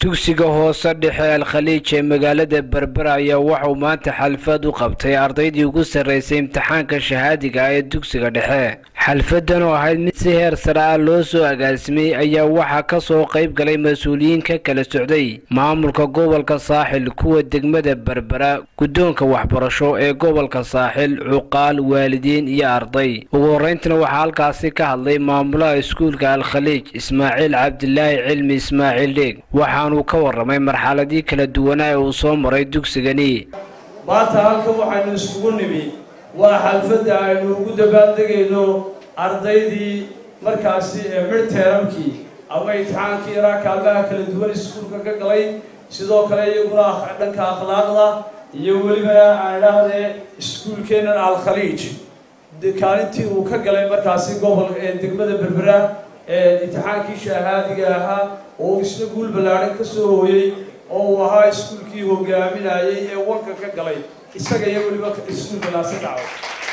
dugsiga hoose dhexe alkhaliij ee magaalada berbera ayaa waxauu maanta xalfad u qabtay ardaydii ugu sarraysay imtixaanka shahaadiga ah ee dugsiga dhexe xalfadan oo ahayd mid si heer sare ah loo soo agaasimay ayaa waxaa ka soo qayb galay mas-uuliyiin ka kala socday maamulka gobolka saaxil kuwa degmada berbera guddoonka waxbarasho ee gobolka saaxil cuqaal waalidiin iyo arday ugu horreyntana waxaa halkaasi ka hadlay maamulaha iskuulka alkhaliij ismaaciil cabdilaahi cilmi ismaaciil dheeg waxaanuu ka warramay marxaladii kala duwanaa ee uu soo maray dugsigani maanta halkan waxaynu iskugu nimi waa xalfadda aynu ugu dabaaldegayno ardaydii markaasi ee midteeramkii ama imtixaankii yaraa kaalmaha kala duwan iskuulka ka galay sidoo kale iyaguna dhanka akhlaaqda iyo weliba aan idhaahdee iskuulkeennan alkhaliij kaalintii uu ka galay markaasi gobol ee degmada berbera ee imtixaankii shahaadiga ahaa oo isna guul ballaadhan ka soo hooyey oo uu ahaa iskuulkii hogaaminayay ee wanka ka galay isaga iyo weliba iskuulka naasadaco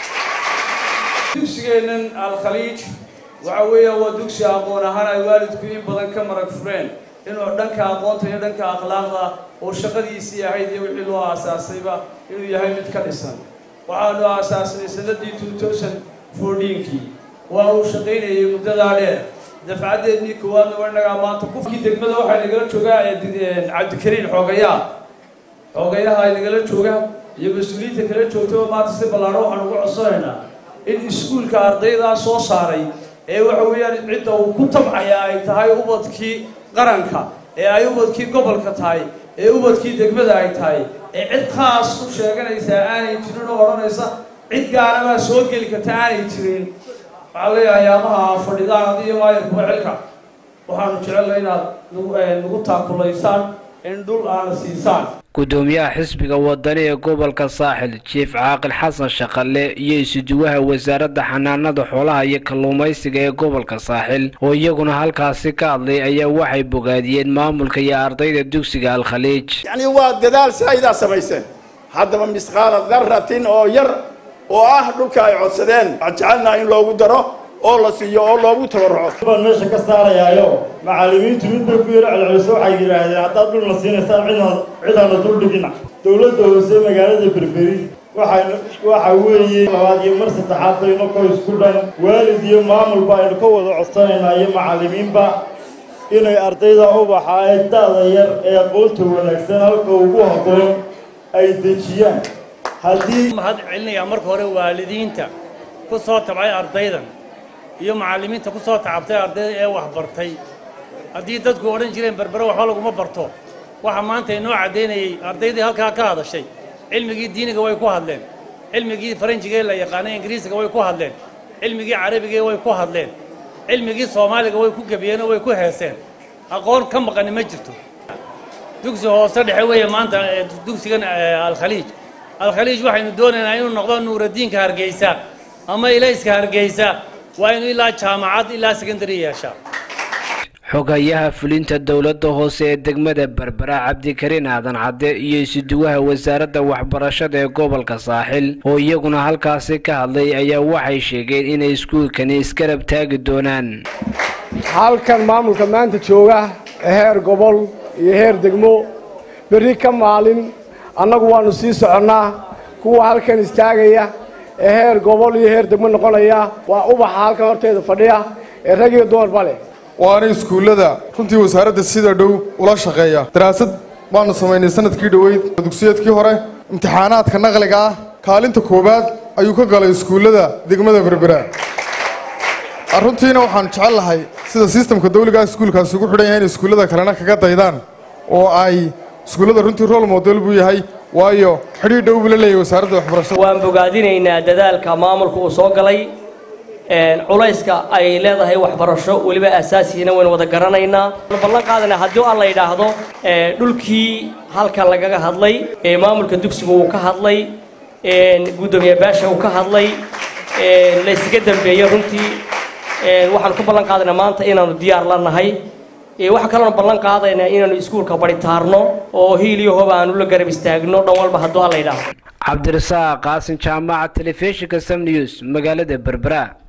dugsigeennan alkhaliij waxa weeya waa dugsi aqoon ahaan ay waalidku in badan ka marag fureen inuu dhanka aqoonta iyo dhanka akhlaaqda oo shaqadiisii ahayd iyo wixii loo aasaasayba inuu yahay mid ka dhisan waxaanu aasaasnay sanadii two thousand fourteenkii waa uu shaqaynayay muddadaa dheer dafcadeednii koowaadna waa inagaa maanta qofkii degmada waxaa nagala joogaa cabdikariin xoogayaa xoogayaha ay nagala joogaan iyo mas-uuliyiinta kala joogtaba maanta si ballaadho waxaan ugu codsanaynaa in iskuulka ardaydaa soo saaray ee waxa weeyaan cidda uu ku tabcaya ay tahay ubadkii qaranka ee ay ubadkii gobolka tahay ee ubadkii degmada ay tahay ee cid khaas u sheeganaysaa aanay jirin oo odhanaysa cid gaarabaa soo geli karta aanay jirin waxaa leeyahay ayaamaha fadhidaan adiyo maayarkuba xilka waxaanu jecelnay inaad nagu taakulaysaan in dhul aana siisaan gudoomiyaha xisbiga wadani ee gobolka saaxil jief caaqil xasan shaqalle iyo isuduwaha wasaaradda xanaanada xoolaha iyo kalluumaysiga ee gobolka saaxil oo iyaguna halkaasi ka hadlay ayaa waxay bogaadiyeen maamulka iyo ardayda dugsiga alkhaliij yacni waa dadaal saa'idaa samayseen haddaba misqaala daratin oo yar oo ah dhulka ay codsadeen waxaan jecelnaha in loogu daro oo la siiyo oo loogu tabarruco baan meesha ka saarayaayo macallimiintu mid bay ku yaro celceliso waxay yidhaahdeen haddaad dhul la siinaysaan cidaan cidaana dul dhigina dowladda hoose magaalada berberi waxaynu waxa weeye labaad iyo mar saddexaad bayno ko isku dhan waalid iyo maamulba aynu ka wada codsanaynaa iyo macallimiinba inay ardayda ubaxa ee da-da yar ee aqoonta wanaagsan halka ugu habboon ay dejiyaan haddii mahad celinayaa marka hore waalidiinta ku soo tabcay ardaydan iyo macallimiinta ku soo tacabtay ardayda ee wax bartay haddii dadku odhan jireen berbere waxba laguma barto waxa maanta inoo caddaynayay ardaydii halkaa ka hadashay cilmigii diiniga way ku hadleen cilmigii faranjigee la yaqaanay ingiriisiga way ku hadleen cilmigii carabigee way ku hadleen cilmigii soomaaliga way ku gebiyeen oo way ku heeseen aqoon ka maqani ma jirto dugsi hoose dhexe weeye maanta dugsigan alkhaliij alkhaliij waxaynu doonaynaa inuu noqdo nuuradiinka hargeysa ama ilayska hargeysa waa inuu ilaa jaamacad ilaa secondary yeeshaa xogayaha fulinta dowladda hoose ee degmada berbera cabdikariin aadan cadde iyo isuduwaha wasaaradda waxbarashada ee gobolka saaxil oo iyaguna halkaasi ka hadlay ayaa waxay sheegeen inay iskuulkani iskarab taagi doonaan halkan maamulka maanta jooga heer gobol iyo heer degmo berri ka maalin annagu waannu sii soconnaa kuwa halkan istaagaya ee heer gobol iyo heer degmo noqonaya waa ubaxa halkan horteeda fadhiya ee rag iyo dumarba leh waana iskuullada runtii wasaaradda sida dhow ula shaqeeya daraasad baanu samaynay sanadkii dhoweyd dugsiyeedkii hore imtixaanaadka naqliga ah kaalinta koowaad ayuu ka galay iskuullada degmada berbera runtiina waxaanu jecel lahay sida sistamka dawligaa iskuulkaasi ugu xidhan yahay in iskuullada kalena kaga daydaan oo ay iskuullada runtii rol model buu yahay waayo xidhiir dhow buu la leeyahay wasaaradda waxbarashada waan bogaadinaynaa dadaalka maamulka uu soo galay culayska ay leedahay waxbarasho weliba asaasigiina waynu wada garanaynaa ballan qaadana haddii alla yidhaahdo dhulkii halkan lagaga hadlay maamulka dugsiga uu ka hadlay guddoomiye baasha uu ka hadlay laysaga dambeeyey runtii waxaanu ka ballan qaadaynaa maanta inaanu diyaar la nahay waxaa kaloona ballan qaadaynaa inaanu iskuulka baritaarno oo hiil iyo hoba aanu la garab istaagno dhan walba hadduu alla yidhaahdo cabdirasaaq qaasin jaamaca telefishinka sam news magaalada berbera